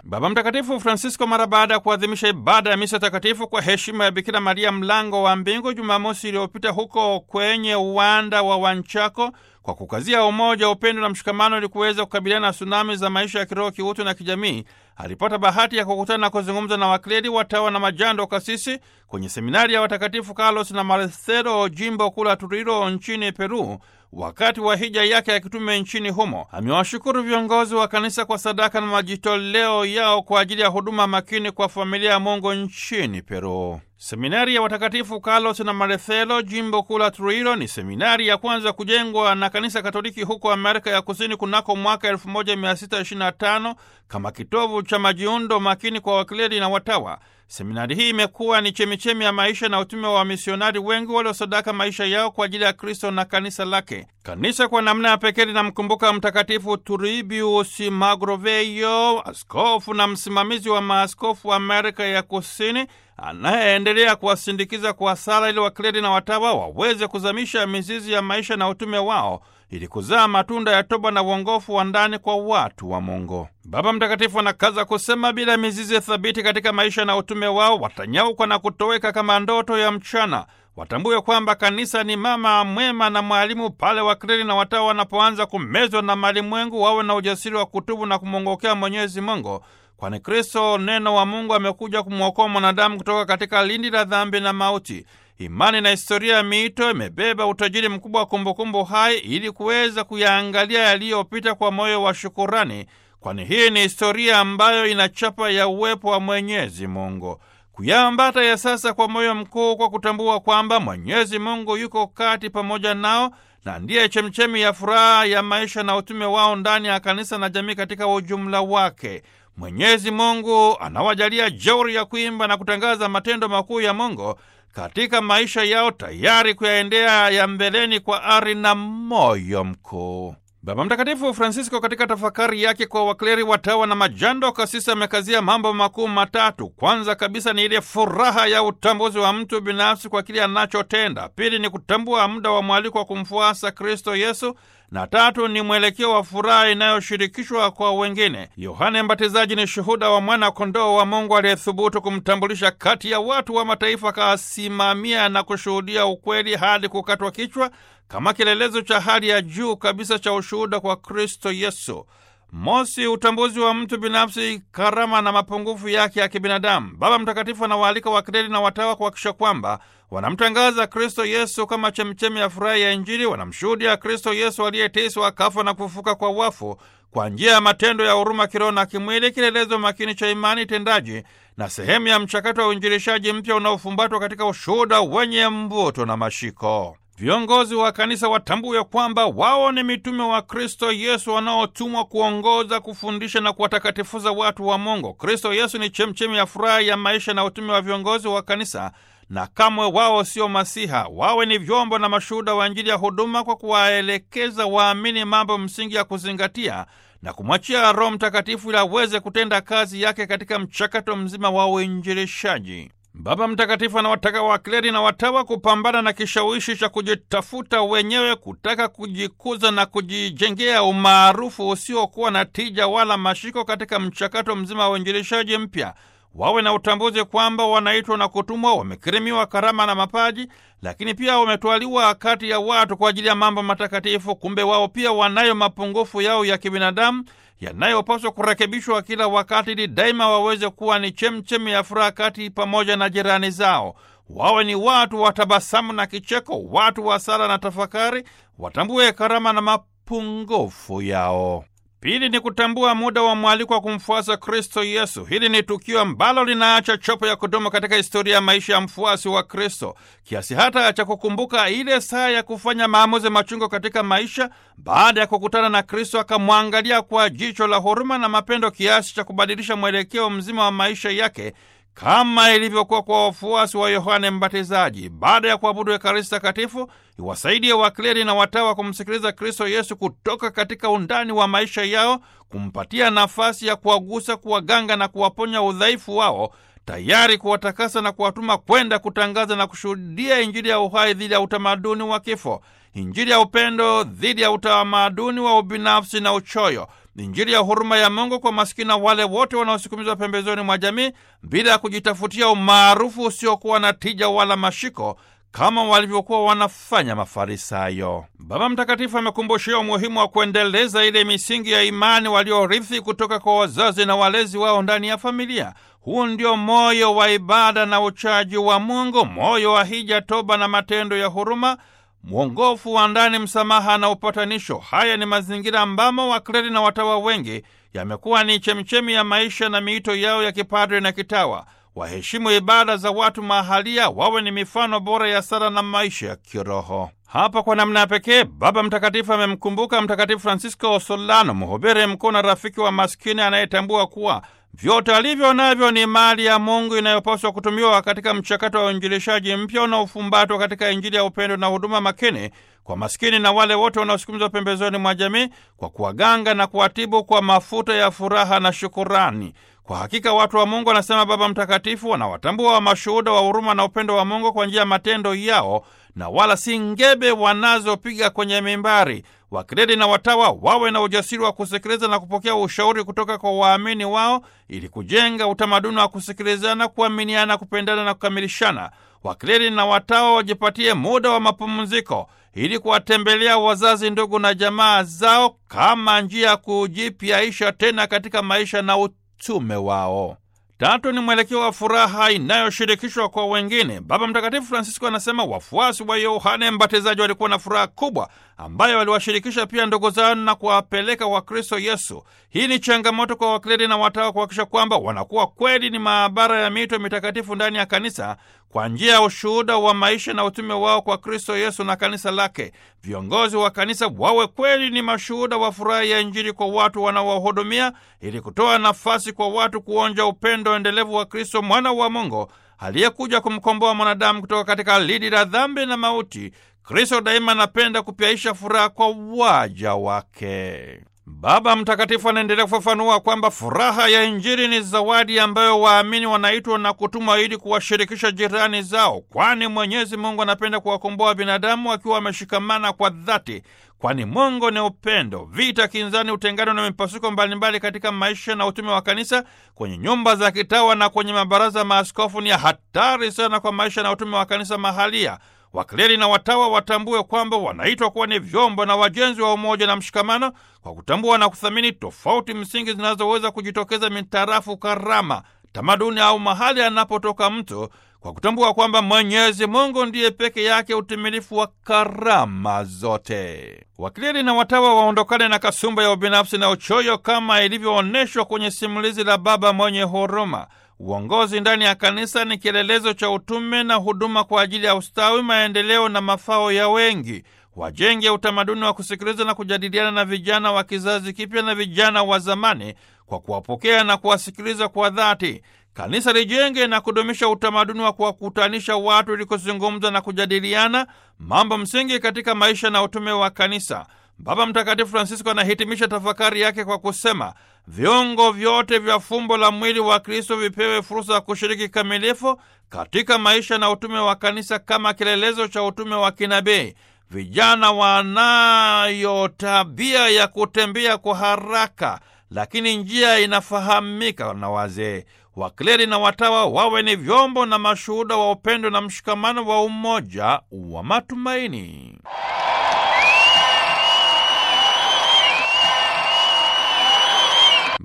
Baba Mtakatifu Francisco mara baada ya kuadhimisha ibada ya misa takatifu kwa heshima ya Bikira Maria mlango wa mbingu Jumamosi iliyopita huko kwenye uwanda wa Wanchako, kwa kukazia umoja, upendo na mshikamano ili kuweza kukabiliana na tsunami za maisha ya kiroho, kiutu na kijamii, alipata bahati ya kukutana na kuzungumza na wakleri, watawa na majando kasisi kwenye seminari ya watakatifu Carlos na Marcelo, jimbo kuu la Trujillo nchini Peru, wakati wa hija yake ya kitume nchini humo. Amewashukuru viongozi wa kanisa kwa sadaka na majitoleo yao kwa ajili ya huduma makini kwa familia ya Mungu nchini Peru. Seminari ya watakatifu Carlos na Marcelo, jimbo kuu la Trujillo, ni seminari ya kwanza kujengwa na kanisa Katoliki huko Amerika ya Kusini kunako mwaka 1625 kama kitovu cha majiundo makini kwa wakleri na watawa. Seminari hii imekuwa ni chemichemi ya maisha na utume wa wamisionari wengi waliosadaka maisha yao kwa ajili ya Kristo na kanisa lake. Kanisa kwa namna ya pekee linamkumbuka Mtakatifu Turbius Magroveyo, askofu na msimamizi wa maaskofu wa Amerika ya Kusini, anayeendelea kuwasindikiza kwa sala ili wakleri na watawa waweze kuzamisha mizizi ya maisha na utume wao ili kuzaa matunda ya toba na uongofu wa ndani kwa watu wa Mungu. Baba Mtakatifu anakaza kusema, bila mizizi thabiti katika maisha na utume wao watanyauka na kutoweka kama ndoto ya mchana. Watambue kwamba kanisa ni mama mwema na mwalimu. Pale wakleri na watawa wanapoanza kumezwa na malimwengu, wawe na ujasiri wa kutubu na kumwongokea Mwenyezi Mungu, kwani Kristo neno wa Mungu amekuja kumwokoa mwanadamu kutoka katika lindi la dhambi na mauti. Imani na historia ya miito imebeba utajiri mkubwa wa kumbukumbu hai ili kuweza kuyaangalia yaliyopita kwa moyo wa shukurani, kwani hii ni historia ambayo ina chapa ya uwepo wa Mwenyezi Mungu. Kuyaambata ya sasa kwa moyo mkuu, kwa kutambua kwamba Mwenyezi Mungu yuko kati pamoja nao na ndiye chemchemi ya furaha ya maisha na utume wao ndani ya kanisa na jamii katika ujumla wake. Mwenyezi Mungu anawajalia jeuri ya kuimba na kutangaza matendo makuu ya Mungu katika maisha yao, tayari kuyaendea ya mbeleni kwa ari na moyo mkuu. Baba Mtakatifu Francisco katika tafakari yake kwa wakleri, watawa na majando kasisi amekazia mambo makuu matatu. Kwanza kabisa ni ile furaha ya utambuzi wa mtu binafsi kwa kile anachotenda. Pili ni kutambua muda wa mwaliko wa kumfuasa Kristo Yesu, na tatu ni mwelekeo wa furaha inayoshirikishwa kwa wengine. Yohane Mbatizaji ni shuhuda wa mwana kondoo wa Mungu aliyethubutu kumtambulisha kati ya watu wa mataifa, akasimamia na kushuhudia ukweli hadi kukatwa kichwa kama kielelezo cha hali ya juu kabisa cha ushuhuda kwa Kristo Yesu. Mosi, utambuzi wa mtu binafsi, karama na mapungufu yake ya kibinadamu. Baba Mtakatifu anawaalika wakleri na watawa kuhakikisha kwamba wanamtangaza Kristo Yesu kama chemchemi ya furaha ya Injili. Wanamshuhudia Kristo Yesu aliyeteswa, akafa na kufufuka kwa wafu kwa njia ya matendo ya huruma kiroho na kimwili, kielelezo makini cha imani tendaji na sehemu ya mchakato wa uinjilishaji mpya unaofumbatwa katika ushuhuda wenye mvuto na mashiko. Viongozi wa kanisa watambue kwamba wao ni mitume wa Kristo Yesu wanaotumwa kuongoza, kufundisha na kuwatakatifuza watu wa Mungu. Kristo Yesu ni chemchemi ya furaha ya maisha na utume wa viongozi wa kanisa, na kamwe wao sio masiha. Wawe ni vyombo na mashuhuda wa Injili ya huduma kwa kuwaelekeza waamini mambo msingi ya kuzingatia na kumwachia Roho Mtakatifu ili aweze kutenda kazi yake katika mchakato mzima wa uinjilishaji. Baba Mtakatifu anawataka wakleri na watawa kupambana na kishawishi cha kujitafuta wenyewe, kutaka kujikuza na kujijengea umaarufu usiokuwa na tija wala mashiko katika mchakato mzima wa uinjilishaji mpya. Wawe na utambuzi kwamba wanaitwa na kutumwa, wamekirimiwa karama na mapaji, lakini pia wametwaliwa kati ya watu kwa ajili ya mambo matakatifu. Kumbe wao pia wanayo mapungufu yao ya kibinadamu yanayopaswa kurekebishwa kila wakati, ili daima waweze kuwa ni chemchemi ya furaha kati pamoja na jirani zao. Wawe ni watu wa tabasamu na kicheko, watu wa sala na tafakari, watambue karama na mapungufu yao. Pili ni kutambua muda wa mwaliko wa kumfuasa Kristo Yesu. Hili ni tukio ambalo linaacha chopo ya kudumu katika historia ya maisha ya mfuasi wa Kristo, kiasi hata cha kukumbuka ile saa ya kufanya maamuzi machungo katika maisha, baada ya kukutana na Kristo akamwangalia kwa jicho la huruma na mapendo, kiasi cha kubadilisha mwelekeo mzima wa maisha yake kama ilivyokuwa kwa wafuasi wa Yohane Mbatizaji. Baada ya kuabudu Ekaristi Takatifu, iwasaidie wakleri na watawa kumsikiliza Kristo Yesu kutoka katika undani wa maisha yao, kumpatia nafasi ya kuwagusa, kuwaganga na kuwaponya udhaifu wao, tayari kuwatakasa na kuwatuma kwenda kutangaza na kushuhudia Injili ya uhai dhidi ya utamaduni wa kifo, Injili ya upendo dhidi ya utamaduni wa ubinafsi na uchoyo, Injili ya huruma ya Mungu kwa maskini na wale wote wanaosukumizwa pembezoni mwa jamii bila ya kujitafutia umaarufu usiokuwa na tija wala mashiko kama walivyokuwa wanafanya Mafarisayo. Baba Mtakatifu amekumbushia umuhimu wa kuendeleza ile misingi ya imani waliorithi kutoka kwa wazazi na walezi wao ndani ya familia. Huu ndio moyo wa ibada na uchaji wa Mungu, moyo wa hija, toba na matendo ya huruma, mwongofu wa ndani, msamaha na upatanisho. Haya ni mazingira ambamo wakleri na watawa wengi yamekuwa ni chemchemi ya maisha na miito yao ya kipadre na kitawa. Waheshimu ibada za watu mahalia, wawe ni mifano bora ya sala na maisha ya kiroho. Hapa kwa namna ya pekee Baba Mtakatifu amemkumbuka Mtakatifu Francisco Solano, mhubiri mkuu na rafiki wa maskini anayetambua kuwa vyote alivyo navyo ni mali ya Mungu inayopaswa kutumiwa katika mchakato wa uinjilishaji mpya unaofumbatwa katika Injili ya upendo na huduma makini kwa maskini na wale wote wanaosukumizwa pembezoni mwa jamii, kwa kuwaganga na kuwatibu kwa mafuta ya furaha na shukurani. Kwa hakika watu wa Mungu, anasema Baba Mtakatifu, wanawatambua wa mashuhuda wa huruma na upendo wa Mungu kwa njia ya matendo yao na wala si ngebe wanazopiga kwenye mimbari. Wakileli na watawa wawe na ujasiri wa kusikiliza na kupokea ushauri kutoka kwa waamini wao ili kujenga utamaduni wa kusikilizana, kuaminiana, kupendana na kukamilishana. Wakileli na watawa wajipatie muda wa mapumziko ili kuwatembelea wazazi, ndugu na jamaa zao kama njia ya kujipyaisha tena katika maisha na utume wao. Tatu ni mwelekeo wa furaha inayoshirikishwa kwa wengine. Baba Mtakatifu Francisco anasema wafuasi wa Yohane Mbatizaji walikuwa na furaha kubwa ambayo waliwashirikisha pia ndugu zao na kuwapeleka kwa Kristo Yesu. Hii ni changamoto kwa wakleri na watawa kuhakikisha kwamba wanakuwa kweli ni maabara ya mito mitakatifu ndani ya kanisa kwa njia ya ushuhuda wa maisha na utume wao kwa Kristo Yesu na kanisa lake. Viongozi wa kanisa wawe kweli ni mashuhuda wa furaha ya Injili kwa watu wanaowahudumia, ili kutoa nafasi kwa watu kuonja upendo endelevu wa Kristo mwana wa Mungu aliyekuja kumkomboa mwanadamu kutoka katika lidi la dhambi na mauti. Kristo daima anapenda kupyaisha furaha kwa waja wake. Baba Mtakatifu anaendelea kufafanua kwamba furaha ya Injili ni zawadi ambayo waamini wanaitwa na kutumwa ili kuwashirikisha jirani zao, kwani Mwenyezi Mungu anapenda kuwakomboa binadamu wakiwa wameshikamana kwa dhati, kwani Mungu ni upendo. Vita, kinzani, utengano na mipasuko mbalimbali katika maisha na utume wa kanisa, kwenye nyumba za kitawa na kwenye mabaraza maaskofu ni hatari sana kwa maisha na utume wa kanisa mahalia. Wakleri na watawa watambue kwamba wanaitwa kuwa ni vyombo na wajenzi wa umoja na mshikamano, kwa kutambua na kuthamini tofauti msingi zinazoweza kujitokeza mitarafu karama, tamaduni au mahali anapotoka mtu, kwa kutambua kwamba Mwenyezi Mungu ndiye peke yake utimilifu wa karama zote. Wakleri na watawa waondokane na kasumba ya ubinafsi na uchoyo kama ilivyoonyeshwa kwenye simulizi la Baba mwenye huruma. Uongozi ndani ya kanisa ni kielelezo cha utume na huduma kwa ajili ya ustawi, maendeleo na mafao ya wengi. Wajenge utamaduni wa kusikiliza na kujadiliana na vijana wa kizazi kipya na vijana wa zamani kwa kuwapokea na kuwasikiliza kwa dhati. Kanisa lijenge na kudumisha utamaduni wa kuwakutanisha watu ili kuzungumza na kujadiliana mambo msingi katika maisha na utume wa kanisa. Baba Mtakatifu Francisco anahitimisha tafakari yake kwa kusema viungo vyote vya fumbo la mwili wa Kristo vipewe fursa ya kushiriki kamilifu katika maisha na utume wa kanisa kama kielelezo cha utume wa kinabii. Vijana wanayo tabia ya kutembea kwa haraka, lakini njia inafahamika na wazee. Wakleri na watawa wawe ni vyombo na mashuhuda wa upendo na mshikamano wa umoja wa matumaini.